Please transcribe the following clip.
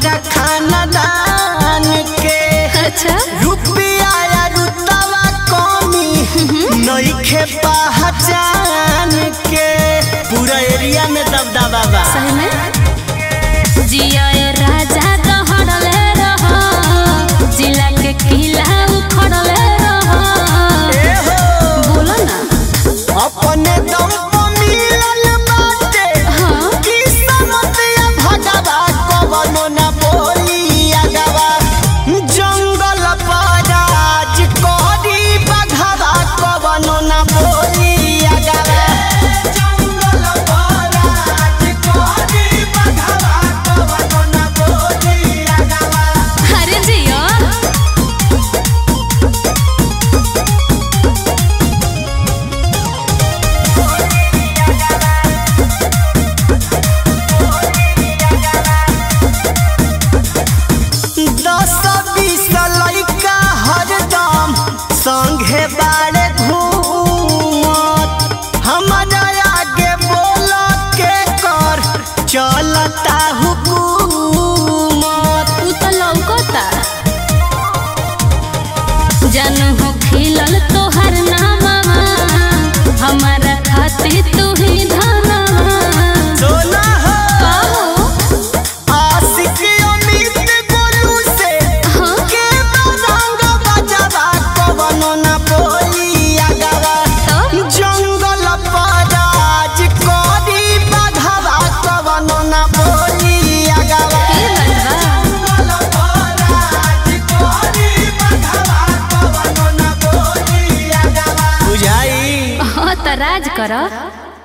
हमारा खानदान के अच्छा रुपया या रुतवा कमी नइखे पहचान के पूरा एरिया में दबदबा बा सही में जिया ए राजा कहड़ले रह जिला के किला उखड़ले रह ए हो बोलो ना अपने दम पे मिलल बाटे हाँ किस्मत या भगवा कवनो न बोली अगवा जंगल पराज करी बघवा कवनो न बोली अगवा जंगल पराज करी बघवा कवनो न बोली अगवा अरे जिया दस बीस लइका हरदम संगे बाड़े घूमत हमारा आगे बोल के कर चलता हुकूमत तू तो लौकता जानू हो खिलल तोहर नामा हमारा खातिर तू ही धनमा सोना हो कहो आशिक अमित गोलू से हाँ के रंग बजवा कवनो न बोली अगवा तो जंगल पराज करी बघवा कवनो न बोली अगवा फिर बतवा बुझाई हाँ तो राज कर